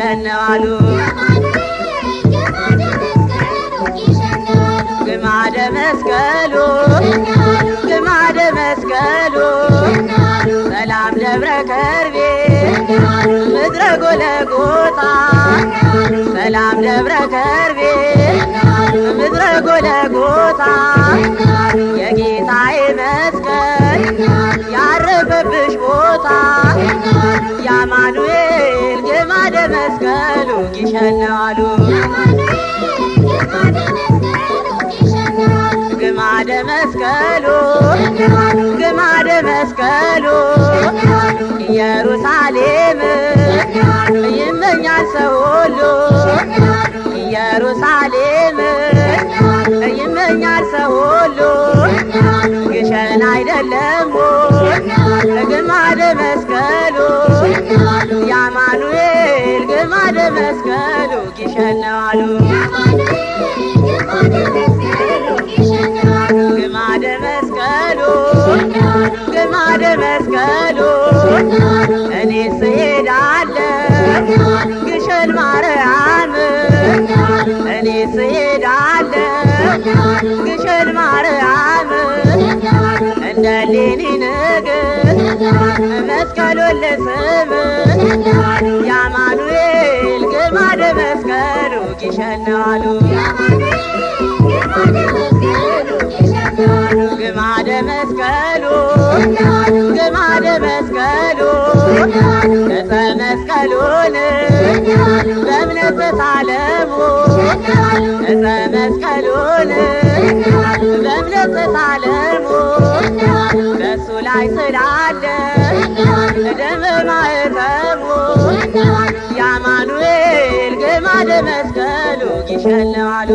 ይሸነዋሉ ግማደ መስቀሉ ግማደ መስቀሉ ሰላም ደብረ ከርቤ ምድረ ጎለጎታ ሰላም ደብረ ከርቤ ምድረ ጎለጎታ የጌታዬ መስቀል ያረፈብሽ ቦታ የአማኑኤል ግማደ መስቀሉ ይሸነዋሉ ግማደ መስቀሉ ግማደ መስቀሉ ኢየሩሳሌም ይመኛል ሰው ሁሉ ኢየሩሳሌም ይመኛል ሰው ሁሉ ግሸን አይደለም ግማደ መስቀሉ የአማኑኤል ግማደ መስቀሉ ይሸነዋሉ ግማደ መስቀሉ ግማደ መስቀሉ እኔ ስሄዳለሁ ግሸን ማርያም እኔ ስሄዳለሁ ግሸን ማርያም እንደ ሌኒ ንግሥት መስቀሉን ልስም የአማኑኤል ግማደ መስቀሉ ይሸነዋሉ ግማደ መስቀሉ ግማደ መስቀሉ ዕፀ መስቀሉን በእምነት ተሳለሙ ዕፀ መስቀሉን በእምነት ተሳለሙ በእሱ ላይ ስላለ ደመ ማኅተሙ የአማኑኤል ግማደ መስቀሉ ይሸነዋሉ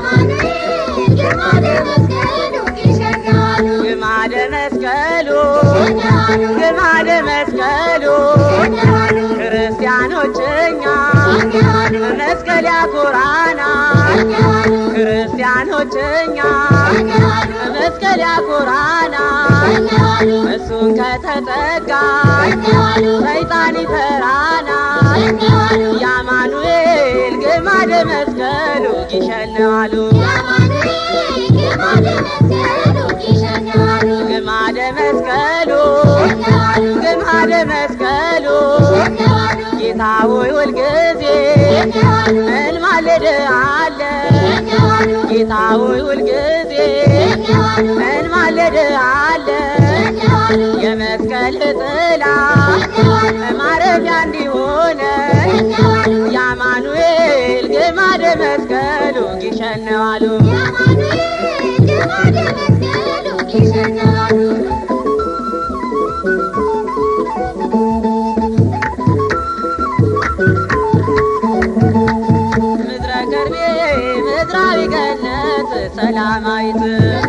ግማደ መስቀሉ ግማደ መስቀሉ ክርስቲያኖች እኛ መስቀል ያኮራናል ክርስቲያኖች እኛ መስቀል ያኮራናል እሱን ከተጠጋን ሰይጣን ይፈራናል የአማኑኤል ግማደ መስቀሉ ይሸነዋሉ ግማደ መስቀሉ ግማደ መስቀሉ ጌታ ሆይ ሁልጊዜ እንማልድሃለን ጌታ ሆይ ሁልጊዜ እንማልድሃለን የመስቀል ጥላ ማረፊያ እንዲሆነን የአማኑኤል ግማደ መስቀሉ ይሸነዋሉ ምድረ ከርቤ ምድራዊ ገነት ሰላማዊት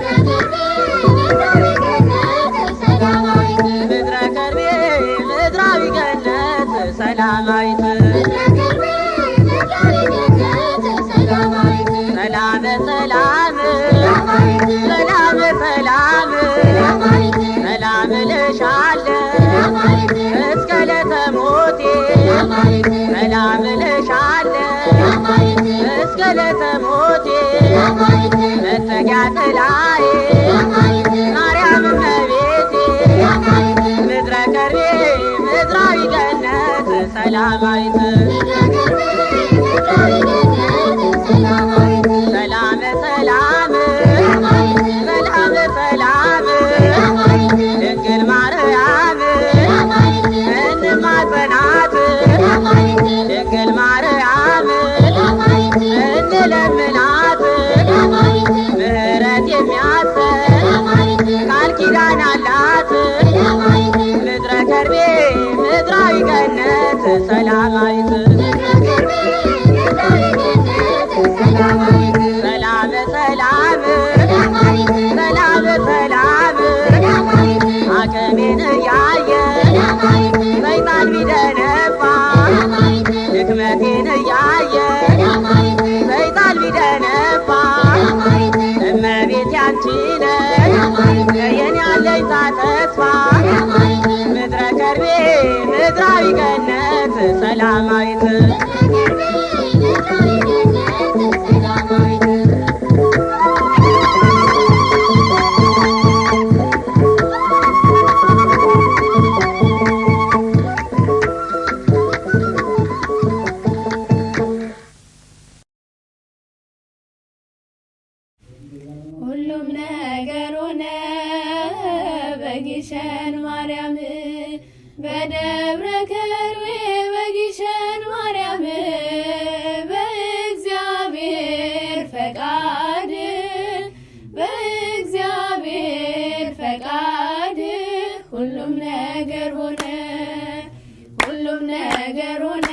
ምድረ ከርቤ ምድራዊ ገነት ሰላማዊት ሰላም ሰላም ሰላም ሰላም ሰላም ልሻለሁ እስከ ለተሞቴ ሰላም ልሻለሁ እስከ ለተሞቴ መጠጊያ ጥላዬ ማርያም እመቤቴ ምድረ ከርቤ ምድራዊ ገነት ሰላማዊት ሰላም ሰላም ሰላም ሰላም ድንግል ማርያም እንማጸናት ድንግል ማርያም እንለምናት ምህረት የሚያሰን ቃል ኪዳን አላት ምድረ ከርቤ ምድራዊ ገነት ሰላማዊት ሰላም ሰላም ሰላም ሰላም አቅሜን እያየ ሰይጣን ቢደነፋ ድክመቴን እያየ ሰይጣን ቢደነፋ እመቤት ያንቺ ነሽ የኔ አለኝታ ተስፋ ምድረ ከርቤ ምድራዊ ገነት ሰላማዊት በጊሸን ማርያም በደብረ ከርቤ በጊሸን ማርያም በእግዚአብሔር ፈቃድ በእግዚአብሔር ፈቃድ ሁሉም ነገር ሆነ ሁሉም ነገር ሆነ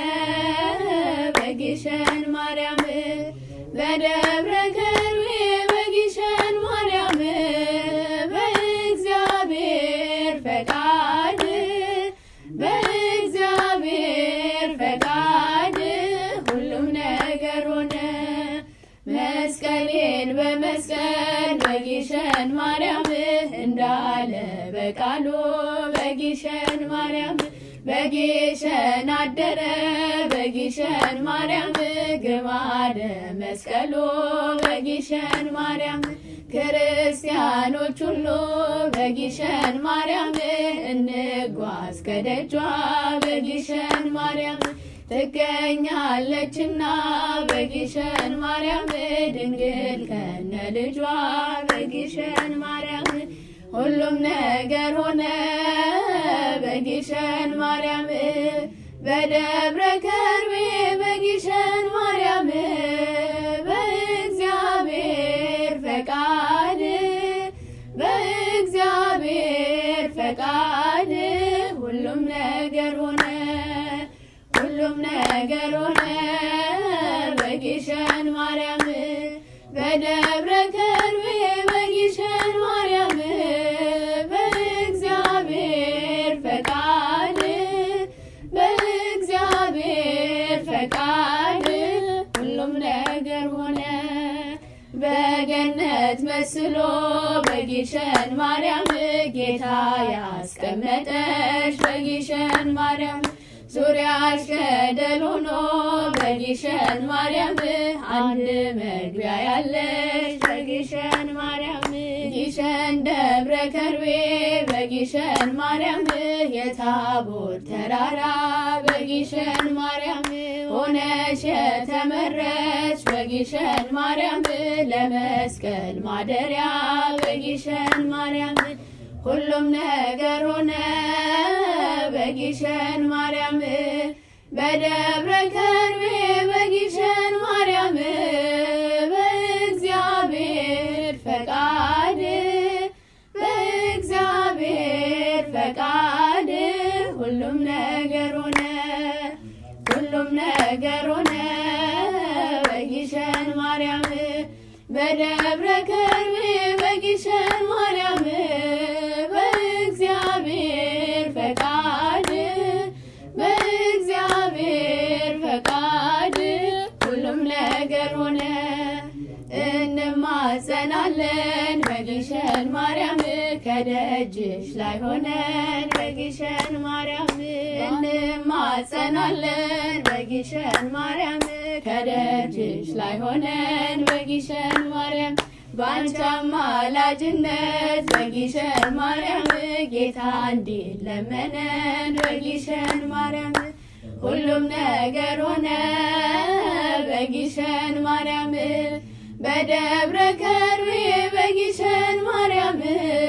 በጊሸን ማርያም በደብረ ከርቤ በጊሸን ማርያም በእግዚአብሔር ፈቃድ በእግዚአብሔር ፈቃድ ሁሉም ነገር ሆነ መስቀሌን በመስቀል በጊሸን ማርያም እንዳለ በቃሉ በጊሸን ማርያም በጊሸን አደረ በጊሸን ማርያም ግማደ መስቀሉ በጊሸን ማርያም ክርስቲያኖች ሁሉ በጊሸን ማርያም እንጓዝ ከደጇ በጊሸን ማርያም ትገኛለችና በጊሸን ማርያም ድንግል ከነ ልጇ በጊሸን ማርያም ሁሉም ነገር ሆነ በጊሸን ማርያም በደብረ ከርቤ በጊሸን ማርያም በእግዚአብሔር ፈቃድ በእግዚአብሔር ፈቃድ ሁሉም ነገር ሆነ ሁሉም ነገር ሆነ በጊሸን ማርያም በደብረ ከርቤ በጊሸን ማርያም በእግዚአብሔር ፈቃድ በእግዚአብሔር ፈቃድ ሁሉም ነገር ሆነ በገነት መስሎ በጊሸን ማርያም ጌታ ያስቀመጠሽ በጊሸን ማርያም ዙሪያሽ ገደል ሆኖ በጊሸን ማርያም አንድ መግቢያ ያለሽ በጊሸን ማርያም ጊሸን ደብረ ከርቤ በጊሸን ማርያም የታቦር ተራራ በጊሸን ማርያም ሆነሽ የተመረች በጊሸን ማርያም ለመስቀል ማደሪያ በጊሸን ማርያም ሁሉም ነገር ሆነ በጊሸን ማርያም በደብረ ከርቤ በጊሸን ማርያም በእግዚአብሔር ፈቃድ በእግዚአብሔር ፈቃድ ሁሉም ነገር ሆነ ሁሉም ነገር ሆነ በጊሸን ማርያም በደብረ ከርቤ በጊሸን ማርያም በእግዚአብሔር ፈቃድ በእግዚአብሔር ፈቃድ ሁሉም ነገር ሆነ። እንማጸናለን በጊሸን ማርያም ከደጅሽ ላይ ሆነን በጊሸን ማርያም እንማጸናለን በጊሸን ማርያም ከደጅሽ ላይ ሆነን በጊሸን ማርያም በአንቺ አማላጅነት በጊሸን ማርያም ጌታ እንዲለመነን በጊሸን ማርያም ሁሉም ነገር ሆነ በጊሸን ማርያም በደብረ ከርቤ በጊሸን ማርያም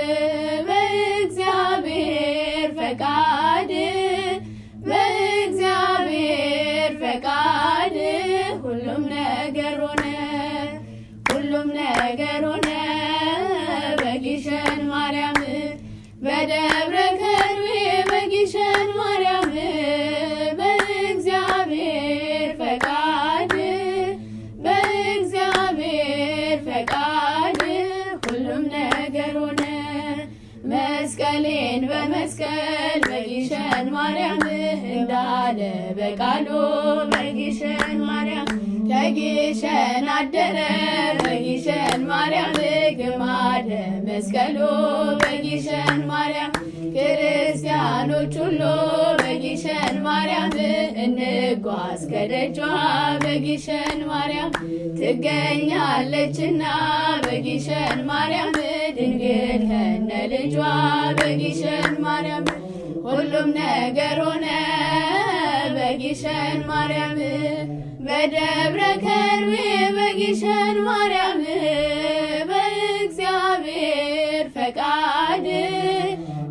በእግዚአብሔር ፈቃድ በእግዚአብሔር ፈቃድ ሁሉም ነገር ሆነ ሁሉም ነገር ሆነ በጊሸን ማርያም በደብረ ከርቤ በጊሸን ማርያም በእግዚአብሔር ፈቃድ በእግዚአብሔር ፈቃድ ሁሉም ነገር ሆነ። መስቀሌን በመስቀል በጊሸን ማርያም እንዳለ በቃሉ በጊሸን ማርያም ከጊሸን አደረ በጊሸን ማርያም ግማደ መስቀሉ በጊሸን ማርያም ክርስቲያኖች ሁሉ በጊሸን ማርያም እንጓዝ ከደጇ በጊሸን ማርያም ትገኛለችና በጊሸን ማርያም ድንግል ከነ ልጇ በጊሸን ማርያም ሁሉም ነገር ሆነ በጊሸን ማርያም በደብረ ከርቤ በጊሸን ማርያም በእግዚአብሔር ፈቃድ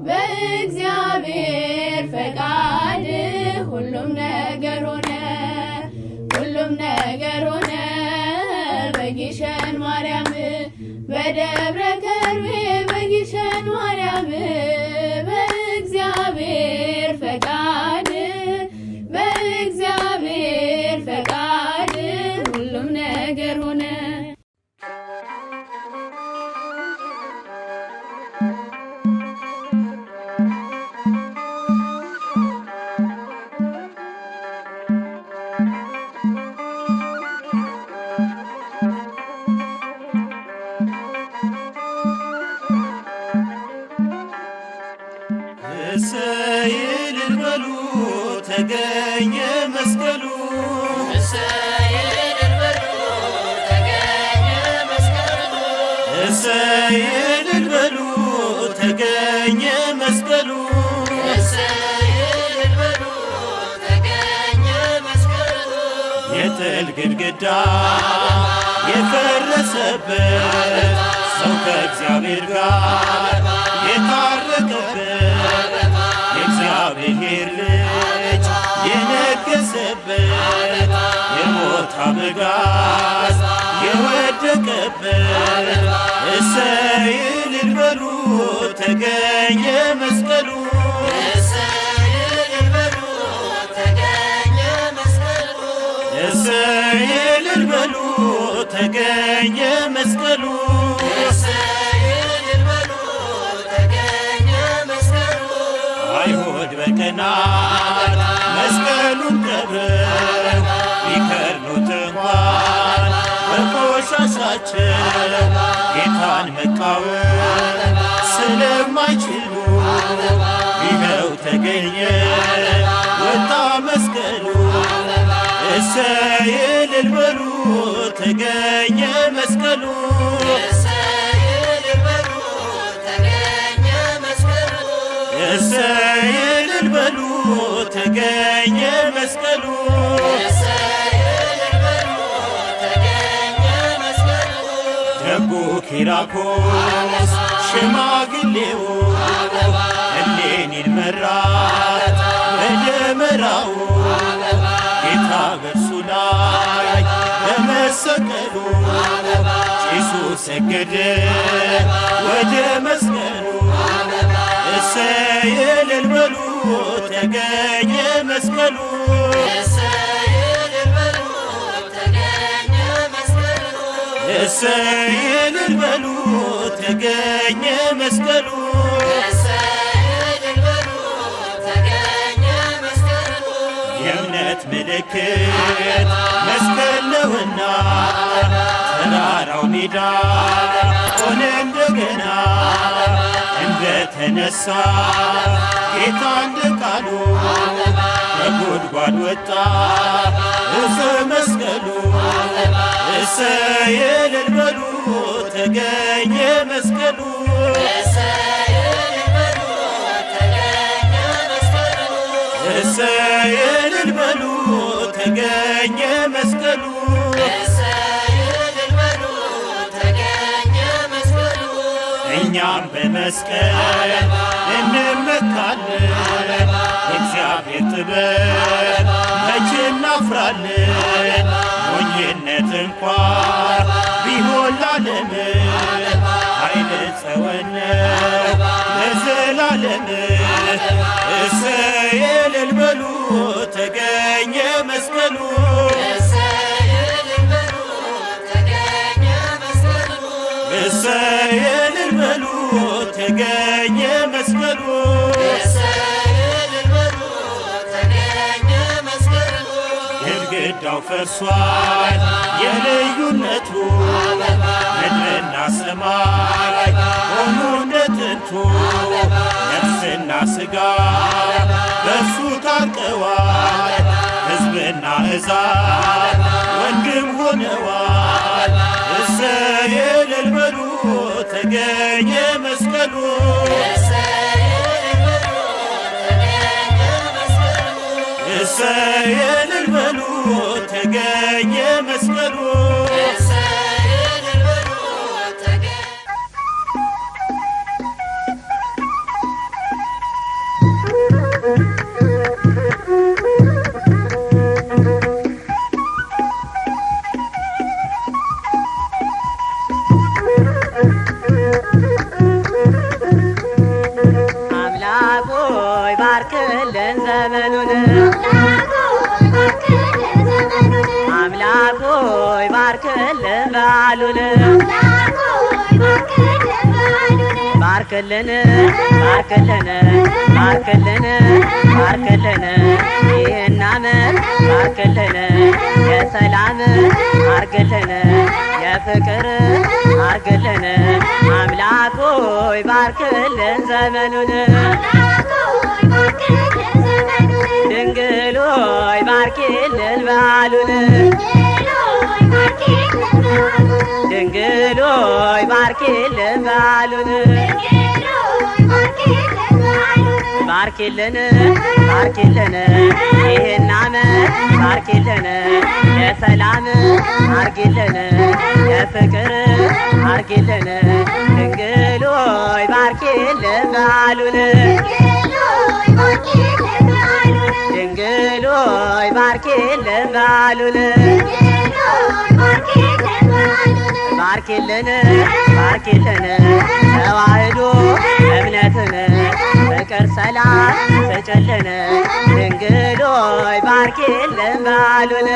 ነገር ሆነ በጊሸን ማርያም በደብረ ከርቤ በጊሸን ማርያም በእግዚአብሔር ፈቃድ በእግዚአብሔር ፈቃድ ሁሉም ነገር ሆነ። እሰይ እልል በሉ ተገኘ መስቀሉ እሰይ እልል በሉ ተገኘ መስቀሉ የጥል ግድግዳ የፈረሰበት ሰው ከእግዚአብሔር ጋር የታረቀበት የእግዚአብሔር ልጅ የነገሰበት የሞት አበጋዝ የወደቀበት እሰይ እልል በሉ ተገኘ መስቀሉ እሰይ እልል በሉ ተገኘ መስቀሉ አይሁድ በቀናት መስቀሉን ቀብረው ቢከርኑት እንኳን በቆሻሻቸው ጌታን መቃወም ስለማይችሉ ይኸው ተገኘ ወጣ መስቀሉ እሰይ እልል በሉ ተገኘ መስቀሉ እሰይ እልል በሉ ተገኘ መስቀሉ ደጉ ኪራኮስ ሽማግሌው እሌኒን መራት በደመራው ጌታ በእርሱ ላይ በመሰቀሉ ጭሱ ሰገደ ወደ መስቀሉ እሰይ እልል በሉ ተገኘ መስቀሉ እሰይ እልል በሉ ተገኘ መስቀሉ የእምነት ምልክት መስቀል ነውና ተራራው ሜዳ ሆነ እንደገና እንደተነሳ ጌታ እንደ ቃሉ ከጉድጓድ ወጣ እፀ መስቀሉ እሰይ እልል በሉ ተገኘ መስቀሉ እሰይ እልል በሉ ተገኘ መስቀሉ እኛም በመስቀል እንመካለን እግዚአብሔር ጥበብ መቼ እናፍራለን ሞኝነት እንኳን ቢሆን ላለም ኃይል ጸወነ ለዘላለም እሰይ እልል በሉ ተገኘ መስቀሉ እሰይ እልል በሉ ተገኘ መስቀሉ ግድግዳው ፈርሷል የልዩነቱ ምድርና ሰማይ ሆኑ እንደ ጥንቱ ነፍስና ሥጋ በእርሱ ታርቀዋል ሕዝብና እዛት ወንድም ሆነዋል እሰይ እልል በሉ ተገኘ መስቀሉ እሰይ እልል በሉ ተገኘ መስቀሉ ሆይ ባርክልን ዘመኑን አምላክ ሆይ ባርክልን በዓሉን ባርክልን ባርክልን ባርክልን ባርክልን ይህን ዓመት ባርክልን የሰላም አርግልን የፍቅር አርግልን አምላክ ሆይ ባርክልን ዘመኑን ድንግል ሆይ ባርኪልን በዓሉን ድንግል ሆይ ባርኪልን በዓሉን ባርኪልን ባርኪልን ይህን ዓመት ባርኪልን የሰላም አርጊልን የፍቅር አርጊልን ድንግል ሆይ ባርኪልን በዓሉን ድንግል ሆይ ባርኪልን በዓሉን ባርኪልን ባርኪልን ተዋህዶ እምነትን ፍቅር ሰላም ስጭልን ድንግል ሆይ ባርኪልን በዓሉን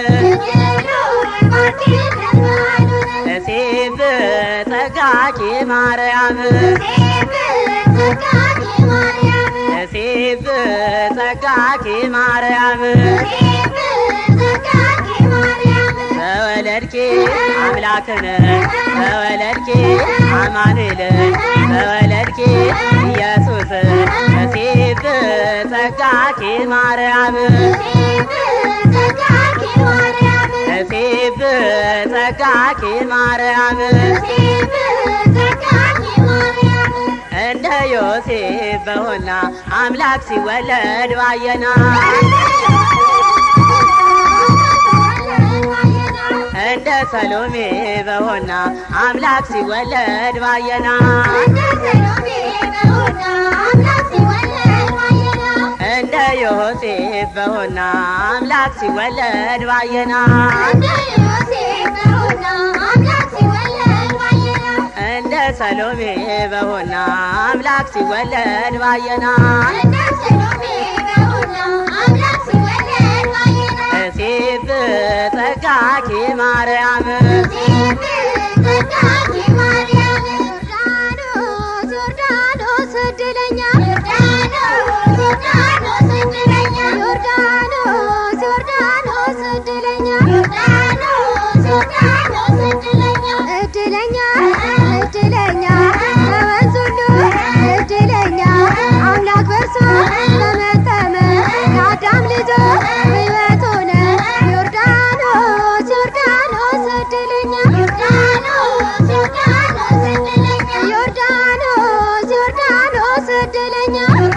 እሴብ ጸጋኪ ማርያም እሴብ ጸጋኪ ማርያም ተወለድኪ አምላክን ተወለድኪ አማኑኤልን ተወለድኪ ኢየሱስ እሴብ ጸጋኪ ማርያም እሴብ ጸጋኪ ማርያም እንደ ዮሴፍ በሆና አምላክ ሲወለድ ባየና እንደ ሰሎሜ በሆና አምላክ ሲወለድ ባየና እንደ ዮሴፍ በሆና አምላክ ሲወለድ ባየና እንደ ሰሎሜ በሆና አምላክ ሲወለድ ባየና እሴብ ጸጋኪ ማርያም እድለኛ እድለኛ ከወንዝ ሁሉ እድለኛ አምላክ በእርሱ ተመተመ የአዳም ልጆች ሕይወት ሆነ ዮርዳኖስ ዮርዳኖስ እድለኛ ዮርዳኖስ ዮርዳኖስ እድለኛ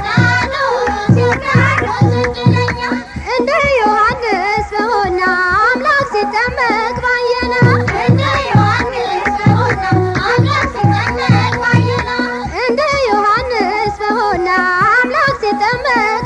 እንደ ዮሐንስ በሆና አምላክ ሲጠመቅ ባየና እንደ ዮሐንስ በሆና አምላክ ሲጠመቅ